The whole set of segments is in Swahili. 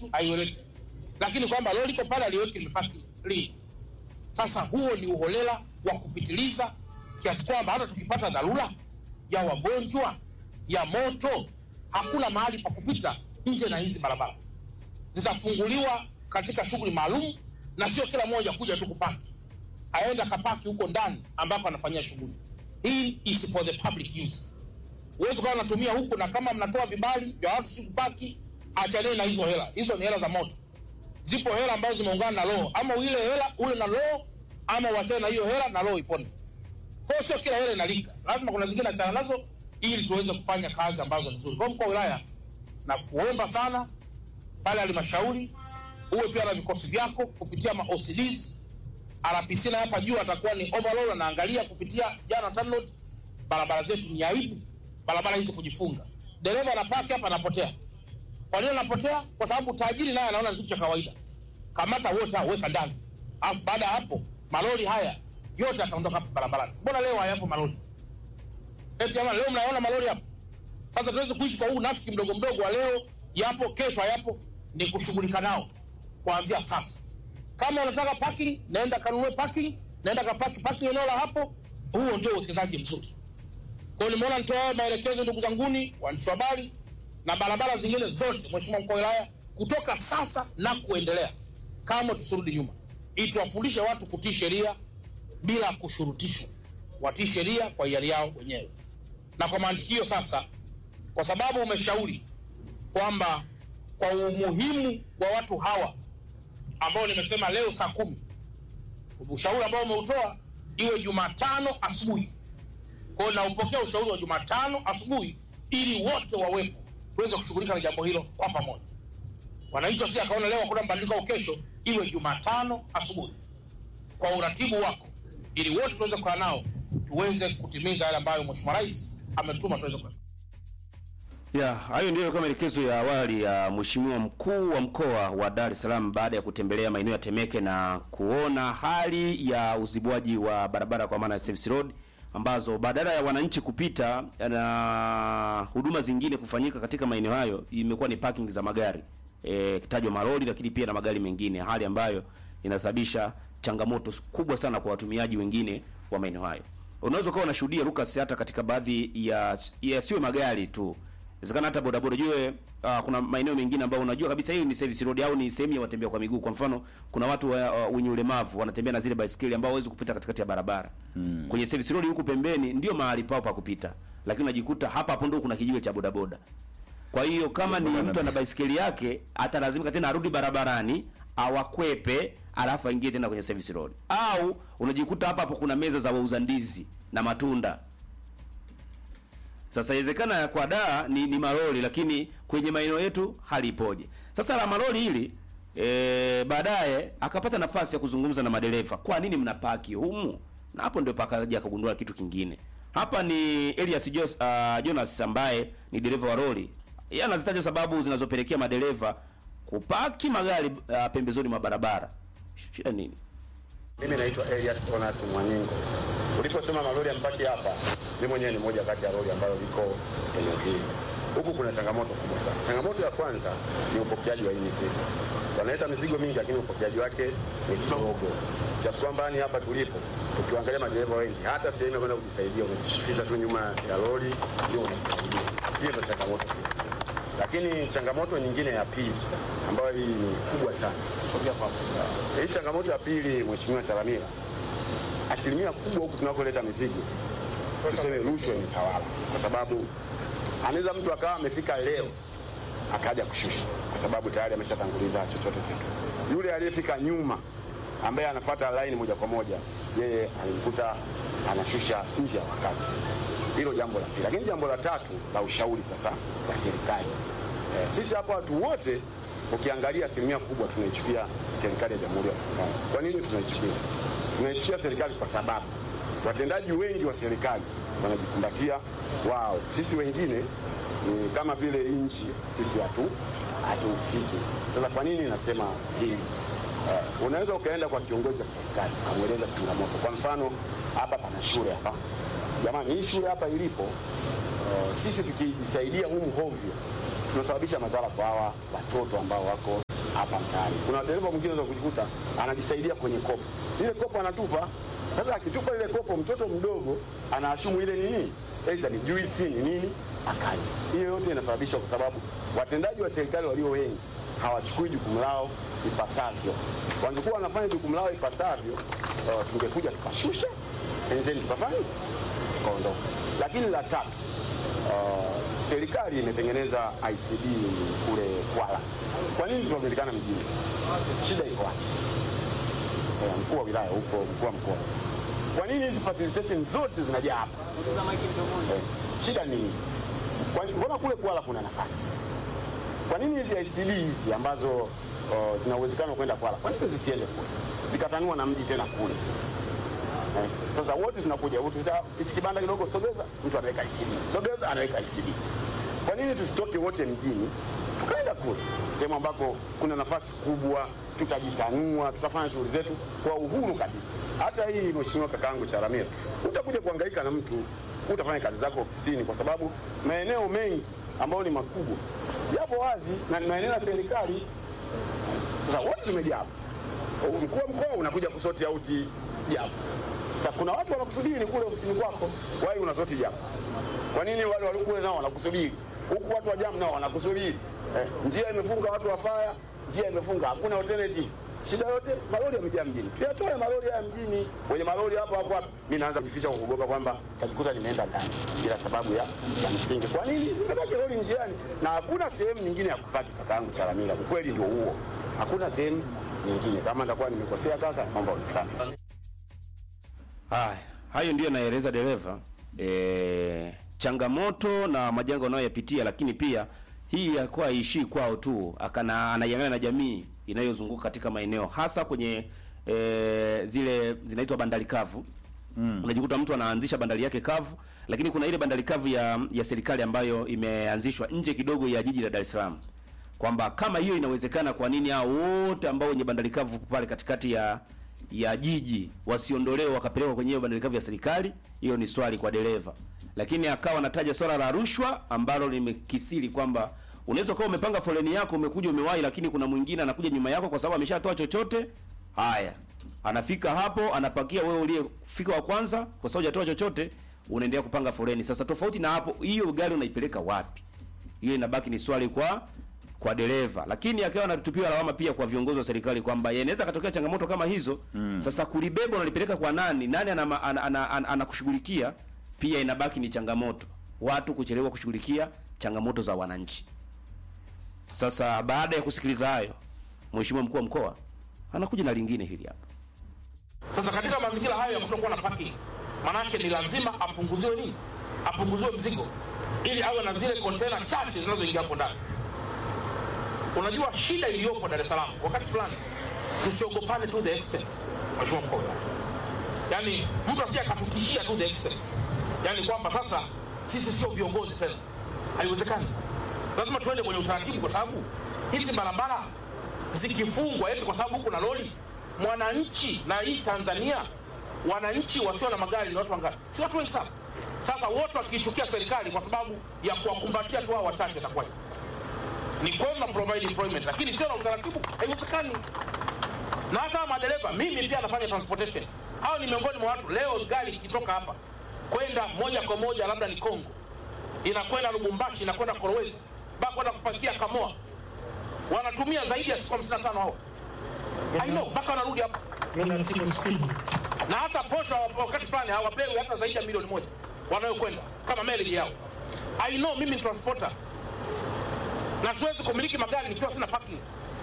yetu haieleweki, lakini kwamba lori liko pale aliweki limepaki lini. Sasa huo ni uholela wa kupitiliza kiasi kwamba hata tukipata dharura ya wagonjwa ya moto, hakuna mahali pa kupita nje na hizi barabara zitafunguliwa katika shughuli maalum, na sio kila mmoja kuja tu kupaki, aende akapaki huko ndani ambako anafanyia shughuli. Hii is for the public use. Huwezi ukawa unatumia huku, na kama mnatoa vibali vya watu si kupaki, achaneni na hizo hela. Hizo ni hela za moto. Zipo hela ambazo zimeungana na roho, ama ile hela ule na roho, ama uachane na hiyo hela na roho ipone. Kwa hiyo sio kila hela inalika, lazima kuna zingine achana nazo ili tuweze kufanya kazi ambazo ni nzuri. Kwa mkuu wa wilaya, na kuomba sana pale halmashauri uwe pia na vikosi vyako kupitia ma OCDs RPC na hapa juu atakuwa ni overall anaangalia kupitia jana TANROADS. Barabara zetu ni aibu, barabara hizi kujifunga. Dereva anapaki hapa anapotea. Kwa nini anapotea? Kwa sababu tajiri naye anaona ni kitu cha kawaida. Kamata wote hao, weka ndani, alafu baada ya hapo malori haya yote yataondoka hapa barabarani. Mbona leo hayapo malori? Eti jamani, leo mnaona malori hapo? Sasa tuweze kuishi kwa huu nafiki mdogo mdogo wa leo, yapo kesho hayapo, ni kushughulika nao kuanzia sasa. Kama unataka parking, naenda kanunue parking, naenda kapaki parking eneo la hapo. Huo ndio uwekezaji mzuri. Kwa hiyo nimeona nitoe maelekezo, ndugu zanguni waandishi wa habari, na barabara zingine zote, Mheshimiwa mkuu wa wilaya, kutoka sasa na kuendelea, kama tusirudi nyuma, ili tuwafundishe watu kutii sheria bila kushurutishwa, watii sheria kwa hiari yao wenyewe. Na kwa mantikio sasa, kwa sababu umeshauri kwamba kwa umuhimu wa watu hawa ambao nimesema leo saa kumi, ushauri ambao umeutoa iwe Jumatano asubuhi. Kwa hiyo naupokea ushauri wa Jumatano asubuhi ili wote wawepo tuweze kushughulika na jambo hilo kwa pamoja. Wananchi wasije akaona leo hakuna mabadiliko au kesho, iwe Jumatano asubuhi kwa uratibu wako, ili wote tuweze kukaa nao tuweze kutimiza yale ambayo Mheshimiwa Rais ametuma tuweze kufanya. Ya, hayo ndio kama maelekezo ya awali ya Mheshimiwa mkuu wa mkoa wa Dar es Salaam baada ya kutembelea maeneo ya Temeke na kuona hali ya uzibuaji wa barabara kwa maana ya service road ambazo badala ya wananchi kupita na huduma zingine kufanyika katika maeneo hayo imekuwa ni parking za magari e, kitajwa malori lakini pia na magari mengine, hali ambayo inasababisha changamoto kubwa sana kwa watumiaji wengine wa maeneo hayo. Unaweza ukawa unashuhudia Lucas, hata katika baadhi ya yasiwe magari tu inawezekana hata bodaboda jue, uh, kuna maeneo mengine ambayo unajua kabisa hii ni service road au ni sehemu ya watembea kwa miguu. Kwa mfano, kuna watu wa- uh, wenye ulemavu wanatembea na zile baisikeli ambao hawezi kupita katikati ya barabara. Mm. Kwenye service road huku pembeni ndio mahali pao pa kupita. Lakini unajikuta hapa hapo ndio kuna kijiwe cha bodaboda. Kwa hiyo kama ni mtu ana baisikeli yake atalazimika tena arudi barabarani awakwepe alafu aingie tena kwenye service road. Au unajikuta hapa hapo kuna meza za wauza ndizi na matunda. Sasa inawezekana kwa daa ni, ni malori lakini kwenye maeneo yetu hali ipoje? Sasa la malori hili e, baadaye akapata nafasi ya kuzungumza na madereva, kwa nini mnapaki humu? Na hapo ndio pakaja akagundua kitu kingine. Hapa ni Elias Jos, uh, Jonas ambaye ni dereva wa lori. Yeye anazitaja sababu zinazopelekea madereva kupaki magari uh, pembezoni mwa barabara. Shida nini? Mimi naitwa Elias Onas Mwaningo. Uliposema malori yampaki hapa, mimi mwenyewe ni moja kati ya lori ambalo liko eneo hili. Huku kuna changamoto kubwa sana. Changamoto ya kwanza ni upokeaji wa hii mizigo. Wanaleta mizigo mingi, lakini upokeaji wake ni kidogo, kiasi kwamba ni hapa tulipo, ukiangalia madereva wengi, hata sehemu ya kwenda kujisaidia unajishifisha tu nyuma ya lori ndio unajisaidia. Hiyo ndio changamoto kubwa. Lakini changamoto nyingine ya pili ambayo hii ni kubwa sana, hii changamoto ya pili, Mheshimiwa Chalamila, asilimia kubwa huku tunakoleta mizigo tuseme rushwa imetawala, kwa sababu anaweza mtu akawa amefika leo akaja kushusha, kwa sababu tayari ameshatanguliza chochote kitu. Yule aliyefika nyuma ambaye anafuata laini moja kwa moja, yeye alimkuta anashusha nje ya wakati. Hilo jambo la pili, lakini jambo la tatu la ushauri sasa wa serikali eh, sisi hapa watu wote ukiangalia asilimia kubwa tunaichukia serikali ya Jamhuri ya Muungano. Kwa nini tunaichukia? Tunaichukia serikali kwa sababu watendaji wengi wa serikali wanajikumbatia wao, sisi wengine ni kama vile nchi, sisi hatu hatuhusiki. Sasa kwa nini nasema hili? Uh, unaweza ukaenda kwa kiongozi wa serikali ukamweleza changamoto. Kwa mfano hapa pana shule hapa, jamani, hii shule hapa ilipo, uh, sisi tukijisaidia humu hovyo tunasababisha madhara kwa hawa watoto ambao wako hapa mtaani. Kuna dereva mwingine unaweza kujikuta anajisaidia kwenye kopo, ile kopo anatupa. Sasa akitupa ile kopo, mtoto mdogo anaashumu ile nini, aidha ni juisi ni nini, akali. Hiyo yote inasababishwa kwa sababu watendaji wa serikali walio wengi hawachukui jukumu lao ipasavyo. Wangekuwa wanafanya jukumu lao ipasavyo, uh, tungekuja tukashusha and then tukafanya tukaondoka. Lakini la tatu, uh, serikali imetengeneza ICD kule Kwala. Kwa nini tunapatikana mjini? Shida iko wapi? Eh, mkuu wa wilaya huko, mkuu wa mkoa, kwa nini hizi facilitation zote zinajaa hapa? Eh, shida ni nini? Kwa- Mbona kule Kwala kuna nafasi? Kwa nini hizi ICD hizi ambazo uh, zina uwezekano wa kwenda Kwala, kwa nini zisiende kule zikatanua na mji tena kule? Eh, Sasa wote tunakuja wote, sasa hichi kibanda kidogo sogeza, mtu anaweka ICD, sogeza anaweka ICD. Kwa nini tusitoke wote mjini tukaenda kule sehemu ambako kuna nafasi kubwa, tutajitanua, tutafanya shughuli zetu kwa uhuru kabisa. Hata hii mheshimiwa kakaangu Charamira, utakuja kuhangaika na mtu, utafanya kazi zako ofisini, kwa sababu maeneo mengi ambayo ni makubwa yapo wazi na ni maeneo ya serikali. Sasa wote tumejaa hapa mkuu wa mkoa unakuja kusoti auti japo. Sasa kuna watu wanakusubiri kule ofisini kwako, wai unasoti japo. Kwa nini wale walio kule nao wanakusubiri huku, watu wa jamu nao wanakusubiri eh, njia imefunga, watu wa faya, njia imefunga, hakuna alternative. Shida yote malori yamejaa mjini, tuyatoe malori haya mjini. Wenye malori hapo hapo hapo, mimi naanza kujificha kwa kuogopa kwamba tajikuta nimeenda ndani bila sababu ya, ya msingi. Kwa nini nimebaki lori njiani na hakuna sehemu nyingine ya kupaki? Kakaangu Chalamila, ukweli ndio huo, hakuna sehemu nyingine. Kama nitakuwa nimekosea kaka, naomba unisamehe. Haya, hayo ndiyo naeleza dereva e, changamoto na majanga wanayoyapitia, lakini pia hii yakuwa haishii kwao tu, akana anaiangalia na jamii inayozunguka katika maeneo hasa kwenye e, zile zinaitwa bandari kavu mm. Unajikuta mtu anaanzisha bandari yake kavu, lakini kuna ile bandari kavu ya ya serikali ambayo imeanzishwa nje kidogo ya jiji la Dar es Salaam kwamba kama hiyo inawezekana, kwa nini hao wote ambao wenye bandari kavu pale katikati ya ya jiji wasiondolewe wakapelekwa kwenye hiyo bandari kavu ya serikali? Hiyo ni swali kwa dereva, lakini akawa anataja swala la rushwa ambalo limekithiri kwamba unaweza ukawa umepanga foleni yako umekuja umewahi, lakini kuna mwingine anakuja nyuma yako kwa sababu ameshatoa chochote. Haya, anafika hapo anapakia, wewe uliyefika wa kwanza, kwa sababu hujatoa chochote, unaendelea kupanga foleni. Sasa tofauti na hapo, hiyo gari unaipeleka wapi? Hiyo inabaki ni swali kwa kwa dereva, lakini akawa anatupiwa lawama pia kwa viongozi wa serikali kwamba inaweza katokea changamoto kama hizo mm. Sasa kulibeba unalipeleka kwa nani? Nani anakushughulikia? Ana, ana, ana, anakushughulikia? pia inabaki ni changamoto, watu kuchelewa kushughulikia changamoto za wananchi. Sasa baada ya kusikiliza hayo, mheshimiwa mkuu wa mkoa anakuja na lingine hili hapa. Sasa katika mazingira hayo ya kutokuwa na parking, manake ni lazima apunguziwe nini? Apunguziwe mzigo ili awe na zile kontena chache zinazoingia hapo ndani. Unajua shida iliyopo Dar es Salaam wakati fulani, tusiogopane to the extent, mheshimiwa mkuu wa wilaya. yaani mtu asije akatutishia to the extent, yaani kwamba sasa sisi sio viongozi tena. Haiwezekani, lazima tuende kwenye utaratibu, kwa sababu hizi barabara zikifungwa eti kwa sababu huku na lori, mwananchi na hii Tanzania, wananchi wasio na magari ni watu wangapi? Si watu wengi sana. Sasa wote wakiitukia serikali kwa sababu ya kuwakumbatia tu hao wachache, itakuwaje? Ni kweli na provide employment, lakini sio na utaratibu, haiwezekani. Na hata madereva, mimi pia nafanya transportation, hao ni miongoni mwa watu. Leo gari ikitoka hapa kwenda moja kwa moja labda ni Kongo, inakwenda Lubumbashi, inakwenda Kolwezi, mpaka kwenda kupakia Kamoa, wanatumia zaidi ya siku 55 hao. I know, mpaka wanarudi hapa Nenda siku sitini. na hata posho wakati fulani hawapewi hata zaidi ya milioni moja wanayokwenda kama mileage yao. I know mimi ni transporter na siwezi kumiliki magari nikiwa sina parking.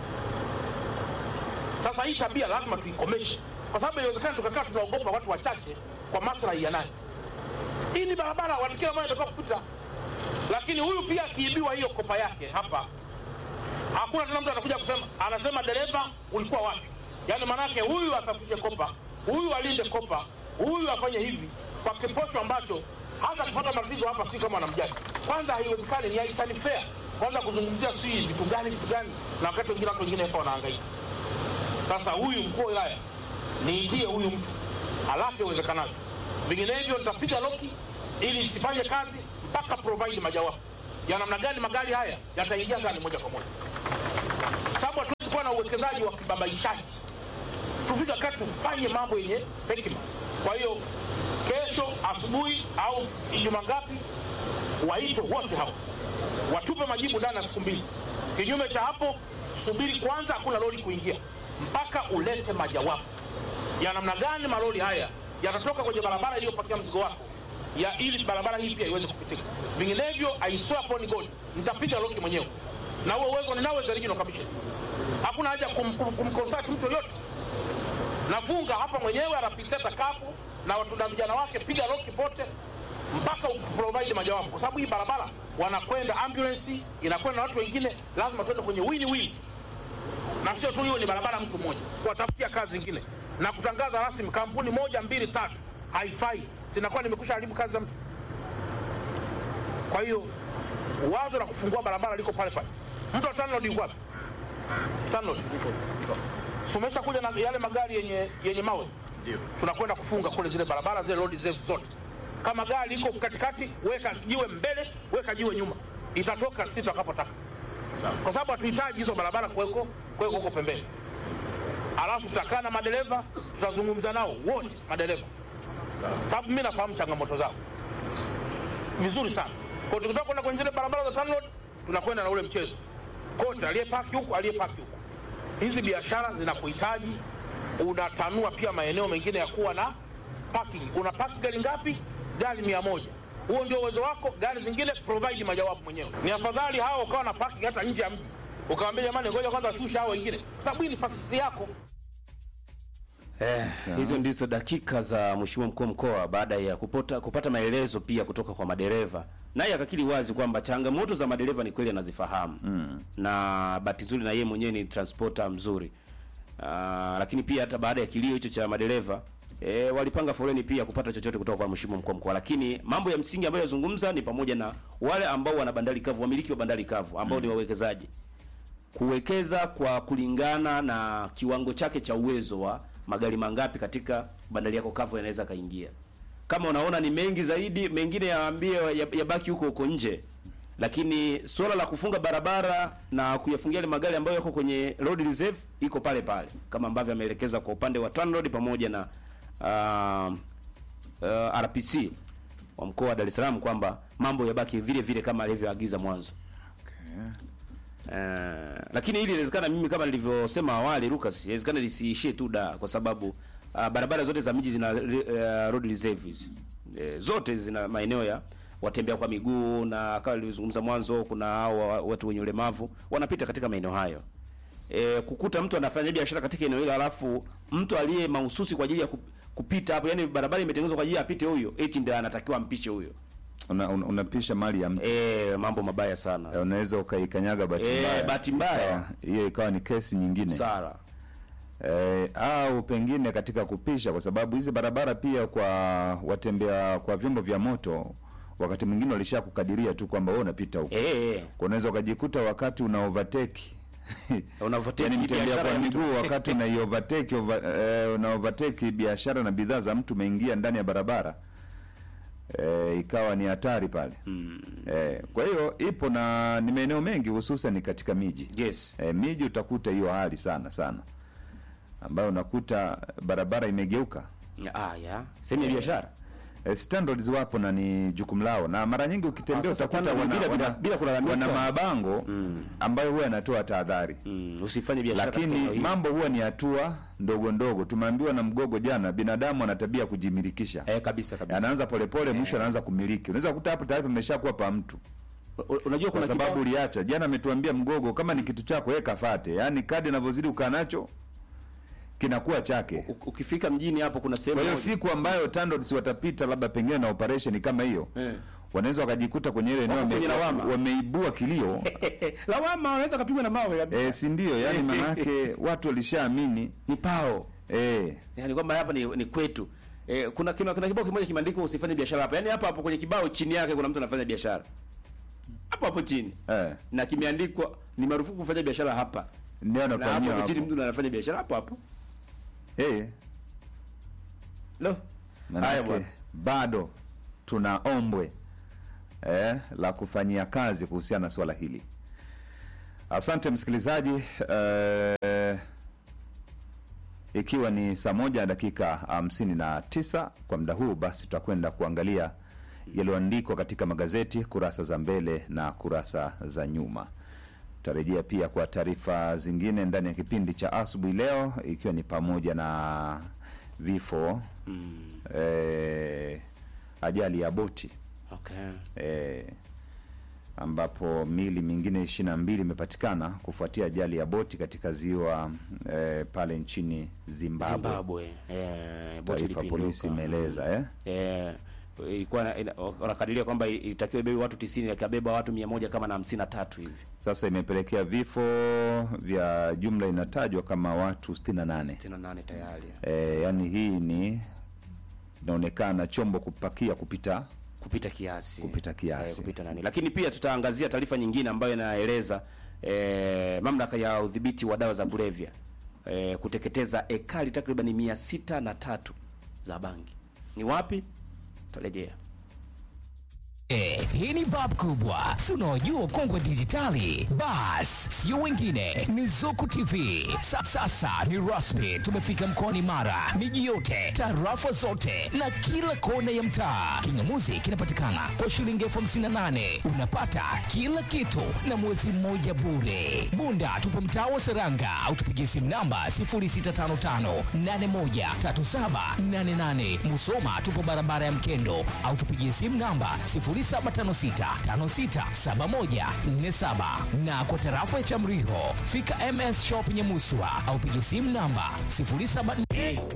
Sasa hii tabia lazima tuikomeshe, kwa sababu inawezekana tukakaa tunaogopa watu wachache kwa maslahi ya nani. Hii ni barabara, watu kila mmoja anataka kupita, lakini huyu pia akiibiwa hiyo kopa yake hapa, hakuna tena mtu anakuja kusema, anasema dereva, ulikuwa wapi? Yaani maanake huyu asafishe kopa, huyu alinde kopa, huyu afanye hivi kwa kiposho ambacho hata kupata matatizo hapa, si kama anamjali. Kwanza haiwezekani, ni haisani fair kwanza kuzungumzia si vitu gani vitu gani, na wakati wengine watu wengine hapa wanahangaika. Sasa huyu mkuu wa wilaya niitie huyu mtu haraka iwezekanavyo, vinginevyo nitapiga loki ili isifanye kazi mpaka provide majawabu ya namna gani magari haya yataingia ndani moja kwa moja, sababu hatuwezi kuwa na uwekezaji wa kibabaishaji. Tufika wakati tufanye mambo yenye hekima. Kwa hiyo kesho asubuhi au Ijumaa ngapi, waitwe wote hao watupe majibu ndani ya siku mbili. Kinyume cha hapo, subiri kwanza, hakuna lori kuingia mpaka ulete majawabu ya namna gani malori haya yatatoka kwenye barabara iliyopakia mzigo wako ya ili barabara hii pia iweze kupitika. Vinginevyo, I swear upon God, nitapiga loki mwenyewe na huo uwezo ninao as a regional commissioner. Hakuna haja kum, kum, kumconsult mtu yoyote. Nafunga hapa mwenyewe anapiseta kapu na watu na vijana wake, piga loki pote mpaka uprovide majawabu, kwa sababu hii barabara wanakwenda ambulance, inakwenda na watu wengine, lazima tuende kwenye win win, na sio tu hiyo ni barabara mtu mmoja, kuwatafutia kazi zingine na kutangaza rasmi kampuni moja mbili tatu, haifai, sinakuwa nimekusha haribu kazi za mtu. Kwa hiyo wazo la kufungua barabara liko pale pale. Mtu wa TANROADS yuko wapi? TANROADS Si umesha kuja na yale magari yenye, yenye mawe tunakwenda kufunga kule zile barabara zile road zetu zote. Kama gari liko katikati, weka jiwe mbele, weka jiwe nyuma, itatoka sisi tutakapotaka, kwa sababu hatuhitaji hizo barabara kuweko kuweko huko pembeni. Alafu tutakaa na madereva, tutazungumza nao wote madereva, sababu mimi nafahamu changamoto zao vizuri sana. Kwa tukitoka kwenda kwenye zile barabara za TANROADS, tunakwenda na ule mchezo kote, aliyepaki huku, aliyepaki huku. Hizi biashara zinakuhitaji unatanua pia maeneo mengine ya kuwa na parking. Una park gari ngapi? Gari mia moja. Huo ndio uwezo wako. Gari zingine provide majawabu mwenyewe. Ni afadhali hao ukawa na parking hata nje ya mji, ukawambia jamani, ngoja kwanza shusha hao wengine, kwa sababu hii ni fasiti yako. Eh, hizo ndizo dakika za mheshimiwa mkuu wa mkoa baada ya kupota, kupata maelezo pia kutoka kwa madereva, naye akakiri wazi kwamba changamoto za madereva ni kweli anazifahamu mm. na bahati nzuri na yeye mwenyewe ni transporter mzuri uh, lakini pia hata baada ya kilio hicho cha madereva E, walipanga foleni pia kupata chochote kutoka kwa mheshimiwa mkuu wa mkoa, lakini mambo ya msingi ambayo yazungumza ni pamoja na wale ambao wana bandari kavu, wamiliki wa bandari kavu ambao ni wawekezaji kuwekeza kwa kulingana na kiwango chake cha uwezo wa magari mangapi katika bandari yako kavu yanaweza kaingia. Kama unaona ni mengi zaidi, mengine yaambie yabaki huko huko nje, lakini suala la kufunga barabara na kuyafungia ile magari ambayo yako kwenye road reserve iko pale pale, kama ambavyo ameelekeza kwa upande wa TANROADS pamoja na uh, uh, RPC wa mkoa wa Dar es Salaam kwamba mambo yabaki vile vile kama alivyoagiza mwanzo. Uh, lakini hili inawezekana mimi kama nilivyosema awali Lucas, inawezekana lisiishie tu da kwa sababu uh, barabara zote za miji zina uh, road reserves. Uh, zote zina maeneo ya watembea kwa miguu na kama nilivyozungumza mwanzo kuna hao watu wenye ulemavu wanapita katika maeneo hayo. E, kukuta mtu anafanya biashara katika eneo hilo alafu mtu aliye mahususi kwa ajili ya kupita hapo, yani barabara imetengenezwa kwa ajili ya apite huyo, eti ndio anatakiwa ampishe huyo una, una, unapisha mali ya mtu eh, mambo mabaya sana Eh, unaweza ukaikanyaga bahati Eh, mbaya bahati mbaya. Ikawa- hiyo ikawa ni kesi nyingine sara eh, au pengine katika kupisha, kwa sababu hizi barabara pia kwa watembea kwa vyombo vya moto wakati mwingine walisha kukadiria tu kwamba wewe unapita huko eh, Kwa unaweza ukajikuta wakati una overtake Una overtake Yaani mtembea biashara kwa ya mtu. miguu wakati una overtake over, eh, una overtake biashara na bidhaa za mtu umeingia ndani ya barabara eh, ikawa ni hatari pale eh, kwa hiyo ipo na ni maeneo mengi hususan katika miji yes eh, miji utakuta hiyo hali sana sana ambayo unakuta barabara imegeuka ah ya sehemu ya biashara Eh, standards wapo na ni jukumu lao, na mara nyingi ukitembea Ah, sasa utakuta tano, wana, bila- bila- wana, bila kulalamika. wana mabango ambayo huwa yanatoa tahadhari mm, usifanye biashara katika eneo lakini hili. mambo huwa ni hatua ndogo ndogo. Tumeambiwa na Mgogo jana, binadamu ana tabia ya kujimilikisha, eh, kabisa kabisa anaanza polepole, mwisho anaanza kumiliki. Unaweza kukuta hapo tayari pameshakuwa pa mtu, U- unajua kwa kuna sababu kibao uliacha. Jana ametuambia Mgogo, kama ni kitu chako yeye kafate, yaani kadi inavyozidi ukaa nacho kinakuwa chake. u- ukifika mjini hapo kuna sehemu Kwa hiyo moja. siku ambayo TANROADS watapita labda pengine na operation kama hiyo Eh. wanaweza wakajikuta kwenye ile eneo Wako kwenye wame- lawama. wameibua kilio lawama wanaweza kapigwa na mawe kabisa eh, si ndio? Yani manake watu walishaamini ni pao eh, yani kwamba hapa ni, ni kwetu eh, kuna, kuna, kuna kibao kimoja kimeandikwa usifanye biashara hapa yani hapa hapo kwenye kibao chini yake kuna mtu anafanya biashara hapo hapo chini eh, na kimeandikwa ni marufuku kufanya biashara hapa ndio na hapo anafanyia hapo chini hapo mtu anafanya biashara hapo hapo eh, lo haya manake bwana bado tuna ombwe eh, la kufanyia kazi kuhusiana na swala hili. Asante msikilizaji eh, ikiwa ni saa moja na dakika hamsini na tisa kwa muda huu, basi tutakwenda kuangalia yaliyoandikwa katika magazeti kurasa za mbele na kurasa za nyuma. Tutarejea pia kwa taarifa zingine ndani ya kipindi cha asubuhi leo, ikiwa ni pamoja na vifo eh, ajali ya boti Okay. eh, ambapo mili mingine ishirini na mbili imepatikana kufuatia ajali ya boti katika ziwa eh, pale nchini Zimbabwe. Zimbabwe. Eh, boti Taarifa ilipinduka. polisi imeeleza eh? Eh, ilikuwa na- ina- wanakadiria kwamba ilitakiwa ibebe watu 90 ikabeba watu 100 kama na 53 hivi. Sasa imepelekea vifo vya jumla inatajwa kama watu 68. 68 tayari. E, yani hii ni inaonekana chombo kupakia kupita kupita kiasi Kupita kiasi. Eh, kupita nani lakini pia tutaangazia taarifa nyingine ambayo inaeleza eh, mamlaka ya udhibiti wa dawa za kulevya eh, kuteketeza ekari takriban mia sita na tatu za bangi ni wapi tutarejea Eh, hii ni bab kubwa si unaojua ukongwe dijitali bas sio wengine ni zuku tv Sa, sasa ni rasmi tumefika mkoani mara miji yote tarafa zote na kila kona ya mtaa kingamuzi kinapatikana kwa shilingi elfu hamsini na nane unapata kila kitu na mwezi mmoja bure bunda tupo mtaa wa seranga au tupigie simu namba 0655813788 musoma tupo barabara ya mkendo au tupigie simu namba 0756567147 na kwa tarafa ya Chamriho fika MS Shop Nyamuswa au pigie simu namba 07